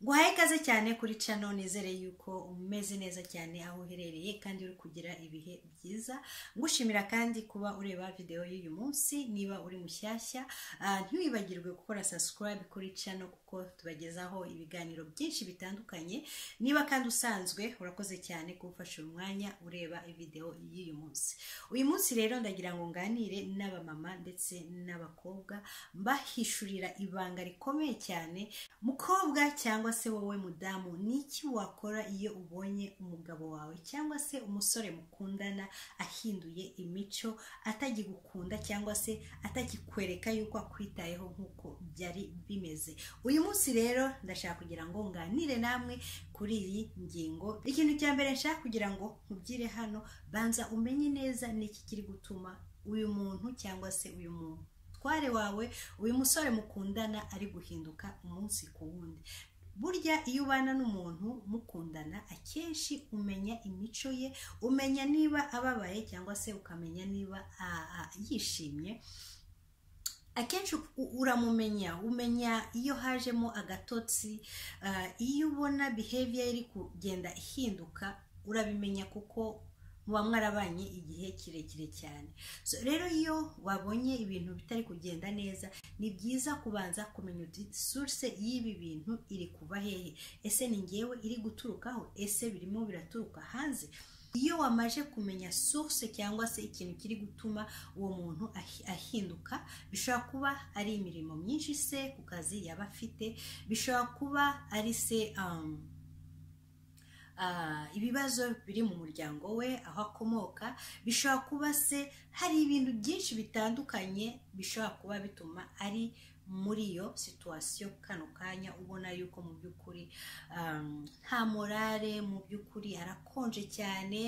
guhaye ikaze cyane kuri cano nizere yuko umeze neza cyane aho uherereye kandi uri kugira ibihe byiza ngushimira kandi kuba ureba videwo y'uyu munsi niba uri mushyashya ah, ntiwibagirwe gukora subscribe kuri cano kuko tubagezaho ibiganiro byinshi bitandukanye niba kandi usanzwe urakoze cyane kumfasha uyu mwanya ureba videwo y'uyu munsi uyu munsi rero ndagira ngo nganire n'abamama ndetse n'abakobwa mbahishurira ibanga rikomeye cyane mukobwa cyangwa se wowe mudamu ni iki wakora iyo ubonye umugabo wawe cyangwa se umusore mukundana ahinduye imico atagigukunda cyangwa se atakikwereka yuko akwitayeho nk'uko byari bimeze uyu munsi rero ndashaka kugira ngo nganire namwe kuri iyi ngingo ikintu cya mbere nshaka kugira ngo nkubwire hano banza umenye neza n'iki kiri gutuma uyu muntu cyangwa se uyu muntu tware wawe uyu musore mukundana ari guhinduka umunsi ku wundi burya iyo ubana n'umuntu mukundana akenshi umenya imico ye umenya niba ababaye cyangwa se ukamenya niba ah, ah, yishimye akenshi u- uramumenya umenya iyo hajemo agatotsi ah, iyo ubona behavior iri kugenda ihinduka urabimenya kuko muba mwarabanye igihe kirekire cyane so rero iyo wabonye ibintu bitari kugenda neza ni byiza kubanza kumenya uti source y'ibi bintu iri kuva hehe ese ni ngewe iri guturukaho ese birimo biraturuka hanze iyo wamaje kumenya source cyangwa se ikintu kiri gutuma uwo muntu ahi- ahinduka bishobora kuba ari imirimo myinshi se ku kazi yaba afite bishobora kuba ari se um, ah, ibibazo biri mu muryango we aho akomoka bishobora kuba se hari ibintu byinshi bitandukanye bishobora kuba bituma ari muri iyo situwasiyo kano kanya ubona yuko mu by'ukuri um, nta morale mu by'ukuri arakonje cyane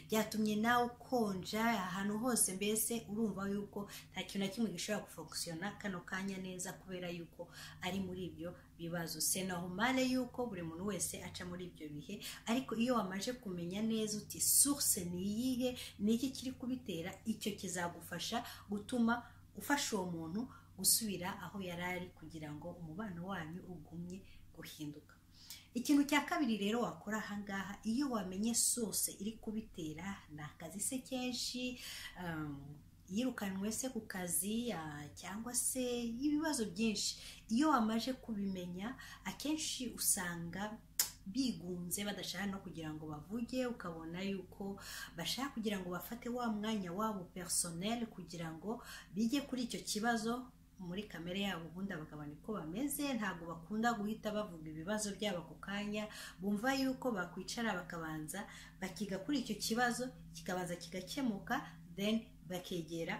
byatumye nawe ukonja ahantu hose mbese urumva yuko nta kintu na kimwe gishobora gufokusiyona kano kanya neza kubera yuko ari muri ibyo bibazo se normal yuko buri muntu wese aca muri ibyo bihe ariko iyo wamaje kumenya neza uti source ni iyihe ni iki kiri kubitera icyo kizagufasha gutuma ufasha uwo muntu gusubira aho yari ari kugira ngo umubano wanyu ugumye guhinduka ikintu cya kabiri rero wakora ahangaha iyo wamenye sose iri kubitera ni akazi se kenshi um, yirukanwe se ku kazi ah, cyangwa se ibibazo byinshi iyo wamaje kubimenya akenshi usanga bigunze badashaka no kugira ngo bavuge ukabona yuko bashaka kugira ngo bafate wa mwanya wabo personnel kugira ngo bige kuri icyo kibazo muri kamere yabo ubundi abagabo niko bameze ntabwo bakunda guhita bavuga ibibazo byabo ako kanya bumva yuko bakwicara bakabanza bakiga kuri icyo kibazo kikabanza kigakemuka then bakegera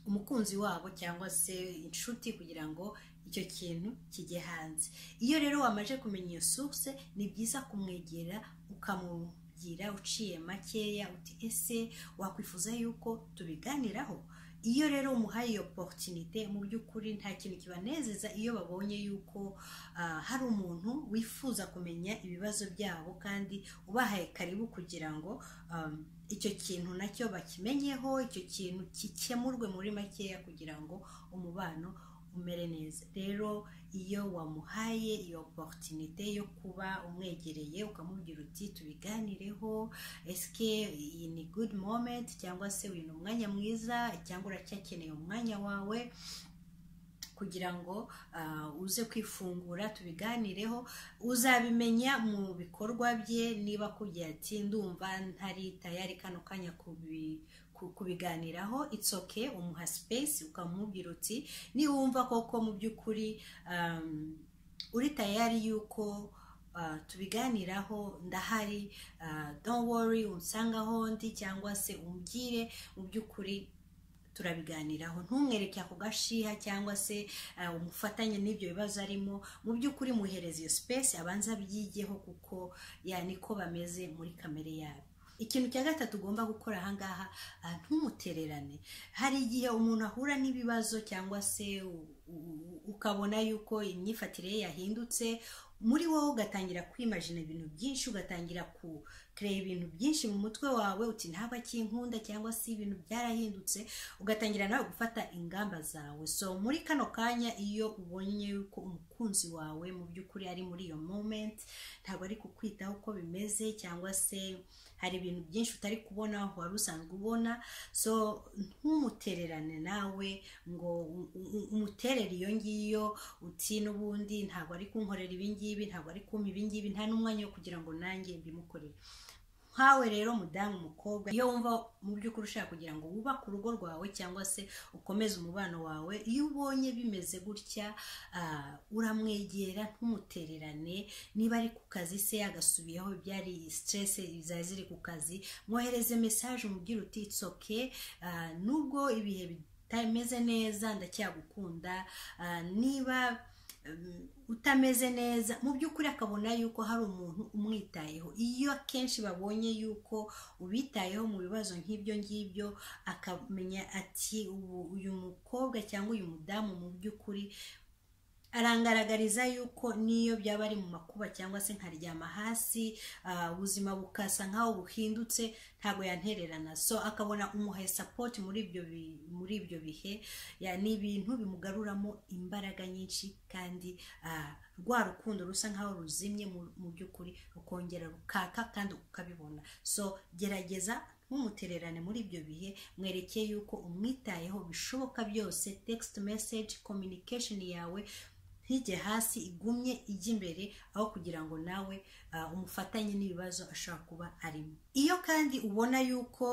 umukunzi wabo cyangwa se inshuti kugira ngo icyo kintu kijye hanze iyo rero wamaze kumenya iyo source ni byiza kumwegera ukamubwira uciye makeya uti ese wakwifuza yuko tubiganiraho iyo rero umuhaye iyo opportunite mu by'ukuri nta kintu kibanezeza iyo babonye yuko ah, hari umuntu wifuza kumenya ibibazo byabo kandi ubahaye karibu kugira ngo um, icyo kintu nacyo bakimenyeho icyo kintu gikemurwe muri makeya kugira ngo umubano umere neza rero iyo wamuhaye iyo opportunite yo kuba umwegereye ukamubwira uti tubiganireho esike iyi ni good moment cyangwa se uyu ni umwanya mwiza cyangwa uracyakeneye umwanya wawe kugira ngo ah, uze kwifungura tubiganireho uzabimenya mu bikorwa bye niba akubwiye ati ndumva ntari tayari kano kanya kubi- ku- kubiganiraho it's okay umuha space ukamubwira uti niwumva koko mu by'ukuri um, uri tayari yuko ah, tubiganiraho ndahari ah, don't worry unsangaho ndi cyangwa se umbwire mu by'ukuri turabiganiraho ntumwereke ako gashiha cyangwa se eh, umufatanye n'ibyo bibazo arimo mu by'ukuri muhereze iyo space abanza abyigeho kuko ya niko bameze muri kamere yabo ikintu cya gatatu ugomba gukora ahangaha ah, ntumutererane hari igihe umuntu ahura n'ibibazo cyangwa se u- u- u- ukabona yuko imyifatire ye yahindutse muri wowe ugatangira kwimajina ibintu byinshi ugatangira kureba ibintu byinshi mu mutwe wawe uti ntabwo akinkunda cyangwa se ibintu byarahindutse ugatangira nawe gufata ingamba zawe so muri kano kanya iyo ubonye yuko umukunzi wawe mu by'ukuri ari muri iyo moment ntabwo ari kukwitaho uko bimeze cyangwa se hari ibintu byinshi utari kubona wari usanzwe ubona so ntumutererane nawe ngo u- u- umuterere iyo ngiyo uti n'ubundi ntabwo ari kunkorera ibingibi ntabwo ari kumpa ibingibi nta n'umwanya wo kugira ngo nanjye mbimukorere nkawe rero mudamu mukobwa iyo wumva mu by'ukuri ushaka kugira ngo wubake urugo rwawe cyangwa se ukomeze umubano wawe iyo ubonye bimeze gutya ah, uramwegera ntumutererane niba ari ku kazi se agasubiyeho byari stress zari ziri ku kazi mwohereze message umubwire uti it's okay ah, nubwo ibihe bitameze neza ndacyagukunda ah, niba um, utameze neza mu by'ukuri akabona yuko hari umuntu umwitayeho iyo akenshi babonye yuko ubitayeho mu bibazo nk'ibyo ngibyo akamenya ati ubu uyu mukobwa cyangwa uyu mudamu mu by'ukuri arangaragariza yuko niyo byaba ari mu makuba cyangwa se nkaryama hasi ah, ubuzima bukasa nkaho buhindutse ntabwo yantererana so akabona umuhaye sapoti muri ibyo bi- muri ibyo bihe ya ni ibintu bimugaruramo imbaraga nyinshi kandi ah, rwa rukundo rusa nkaho ruzimye mu- mu by'ukuri rukongera rukaka kandi ukabibona so gerageza ntumutererane muri ibyo bihe mwerekeye yuko umwitayeho bishoboka byose text message communication yawe ntige hasi igumye ijye imbere aho kugira ngo nawe ah, umufatanye n'ibibazo ashobora kuba arimo iyo kandi ubona yuko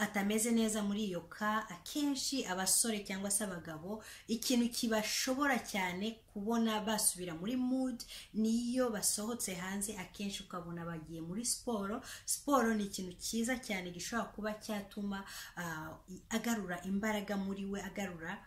atameze neza muri iyo ka akenshi abasore cyangwa se abagabo ikintu kibashobora cyane kubona basubira muri mood niyo basohotse hanze akenshi ukabona bagiye muri siporo siporo ni ikintu cyiza cyane gishobora kuba cyatuma ah, i- agarura imbaraga muri we agarura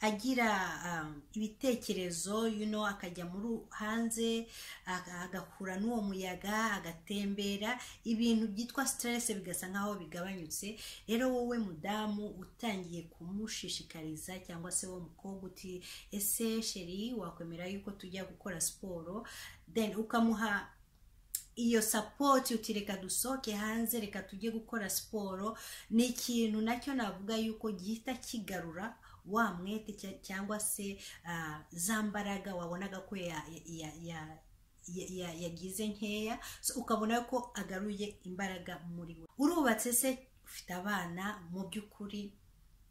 agira ah, ibitekerezo you know, akajya muri hanze aga- agahura n'uwo muyaga agatembera ibintu byitwa stress bigasa nkaho bigabanyutse rero wowe mudamu utangiye kumushishikariza cyangwa se wowe mukobwa uti ese sheri wakwemera yuko tujya gukora siporo then ukamuha iyo sapoti uti reka dusohoke hanze reka tujye gukora siporo ni ikintu nacyo navuga yuko gihita kigarura wa mwete cya- cyangwa se ah, za mbaraga wabonaga ko ya- ya- ya- ya- ya- yagize nkeya So, ukabona ko agaruye imbaraga muri we urubatse se ufite abana mu by'ukuri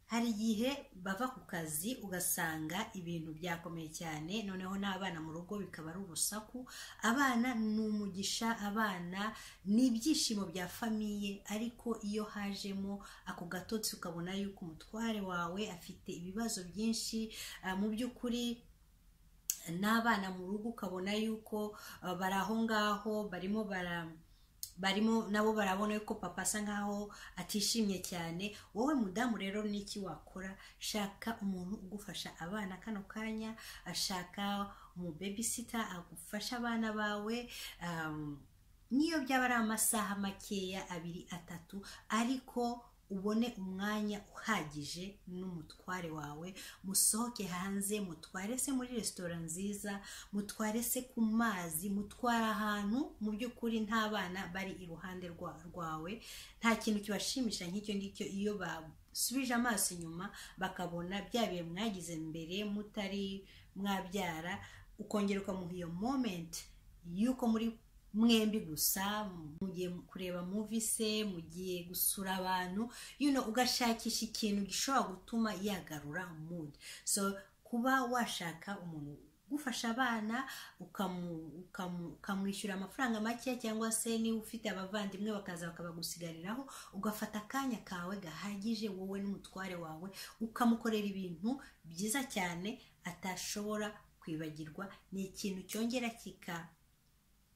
hari igihe bava ku kazi ugasanga ibintu byakomeye cyane noneho n'abana mu rugo bikaba ari urusaku abana ni umugisha abana ni ibyishimo bya famiye ariko iyo hajemo ako gatotsi ukabona yuko umutware wawe afite ibibazo byinshi ah, mu by'ukuri n'abana mu rugo ukabona yuko ah, bari aho ngaho barimo bara barimo nabo barabona yuko papa asa nkaho atishimye cyane wowe mudamu rero n'iki wakora shaka umuntu ugufasha abana kano kanya ashaka umubebisita agufasha abana bawe um, niyo byaba ari amasaha makeya abiri atatu ariko ubone umwanya uhagije n'umutware wawe musohoke hanze mutware se muri resitora nziza mutware se ku mazi mutware ahantu mu by'ukuri nta bana bari iruhande rwa- rwawe nta kintu kibashimisha nk'icyo ngicyo iyo basubije amaso inyuma bakabona bya bihe mwagize mbere mutari mwabyara ukongera ukamuha iyo moment y'uko muri mwembi gusa mugiye kureba muvi se mugiye gusura abantu you know, ugashakisha ikintu gishobora gutuma yagarura mood so kuba washaka umuntu ugufasha abana ukamu- ukamu- ukamwishyura amafaranga make cyangwa se niba ufite abavandimwe bakaza bakabagusigariraho ugafata akanya kawe gahagije wowe n'umutware wawe ukamukorera ibintu byiza cyane atashobora kwibagirwa ni ikintu cyongera kika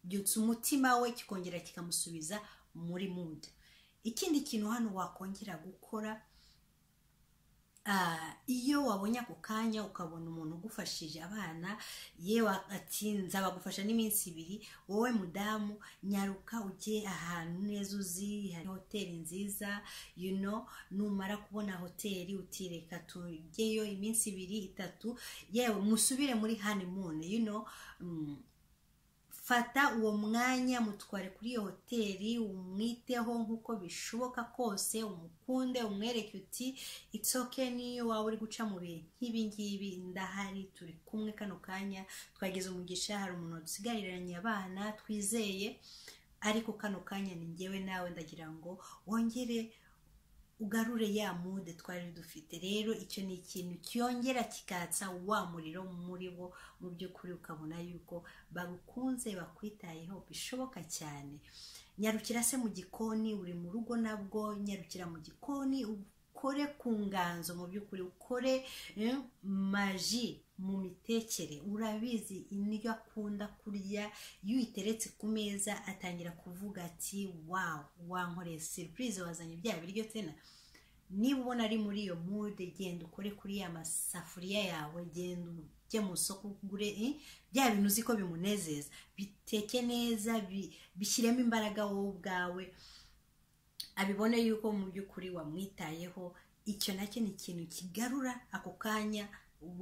byutsa umutima we kikongera kikamusubiza muri mood ikindi kintu hano wakongera gukora ah, iyo wabonye ako kanya ukabona umuntu ugufashije abana yewe ati nzabagufasha n'iminsi ibiri wowe mudamu nyaruka ujye ahantu neza uzi hari hoteli nziza you know numara kubona hoteli uti reka tujyeyo iminsi ibiri itatu yewe musubire muri honeymoon you know mm, fata uwo mwanya mutware kuri iyo hoteli umwiteho nk'uko bishoboka kose umukunde umwereke uti it's okay n'iyo waba uri guca mu bihe nk'ibi ngibi ndahari turi kumwe kano kanya twagize umugisha hari umuntu wadusigariranye abana twizeye ariko kano kanya ni ngewe nawe ndagira ngo wongere ugarure ya mude twari dufite rero icyo ni ikintu cyongera kikatsa wa muriro muri bo mu by'ukuri ukabona yuko bagukunze bakwitayeho bishoboka cyane nyarukira se mu gikoni uri mu rugo nabwo nyarukira mu gikoni ukore ku nganzo mu by'ukuri ukore eh, maji mu mitekere urabizi indyo akunda kurya iyo uyiteretse ku meza atangira kuvuga ati wawu wankoreye serivisi wazanye bya biryo tsena niba ubona ari muri iyo mude genda ukore kuri ya masafuriya yawe genda ujye mu isoko ugure eh, bya bintu uzi ko bimunezeza biteke neza bi- bishyiremo imbaraga wowe ubwawe abibone yuko mu by'ukuri wamwitayeho icyo nacyo ni ikintu kigarura ako kanya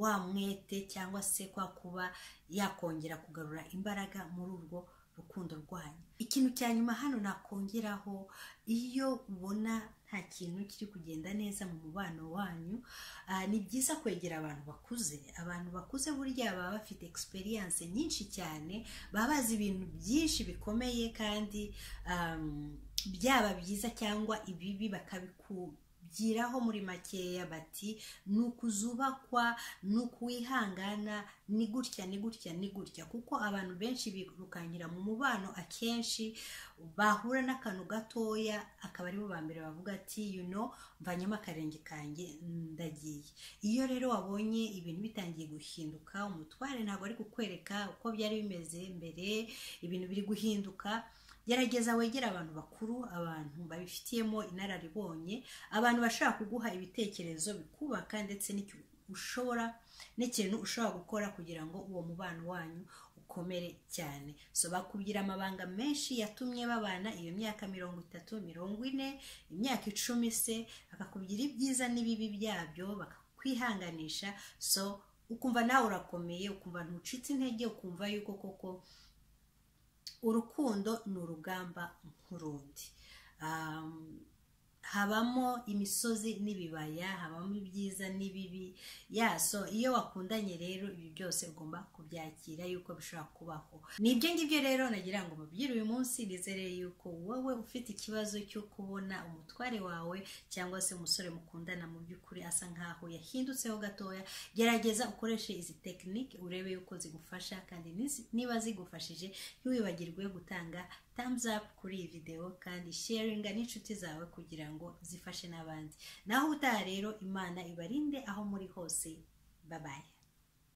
wa mwete cyangwa se kwa kuba yakongera kugarura imbaraga muri urwo rukundo rwanyu ikintu cya nyuma hano nakongeraho iyo ubona nta kintu kiri kugenda neza mu mubano wanyu ah, ni byiza kwegera abantu bakuze abantu bakuze burya baba bafite experience nyinshi cyane baba bazi ibintu byinshi bikomeye kandi um, byaba byiza cyangwa ibibi bakabikubwiraho muri makeya bati ni ukuzubakwa ni ukuwihangana ni gutya ni gutya ni gutya kuko abantu benshi birukankira mu mubano akenshi bahura n'akantu gatoya akaba aribo ba mbere bavuga ati you know mvanyemo akarenge kanjye ndagiye iyo rero wabonye ibintu bitangiye guhinduka umutware ntabwo ari kukwereka uko byari bimeze mbere ibintu biri guhinduka gerageza wegere abantu bakuru abantu babifitiyemo inararibonye abantu bashobora kuguha ibitekerezo bikubaka ndetse n'icyo ushobora n'ikintu ushobora gukora kugira ngo uwo mubano wanyu ukomere cyane so bakubwira amabanga menshi yatumye babana iyo myaka mirongo itatu mirongo ine imyaka icumi se bakakubwira ibyiza n'ibibi byabyo bakakwihanganisha so ukumva nawe urakomeye ukumva ntucitse intege ukumva yuko koko urukundo ni urugamba nk'urundi Um, habamo imisozi n'ibibaya habamo ibyiza n'ibibi yaso iyo wakundanye rero ibi byose ugomba kubyakira yuko bishobora kubaho ni ibyo ngibyo rero nagira ngo mubwire uyu munsi nizere yuko wowe ufite ikibazo cyo kubona umutware wawe cyangwa se umusore mukundana mu by'ukuri asa nkaho yahindutseho gatoya gerageza ukoreshe izi tekinike urebe yuko zigufasha kandi nizi- niba zigufashije ntiwibagirwe gutanga thumbs up kuri iyi videwo kandi sharinga n'inshuti zawe kugira ngo zifashe n'abandi naho utaha rero imana ibarinde aho muri hose babaye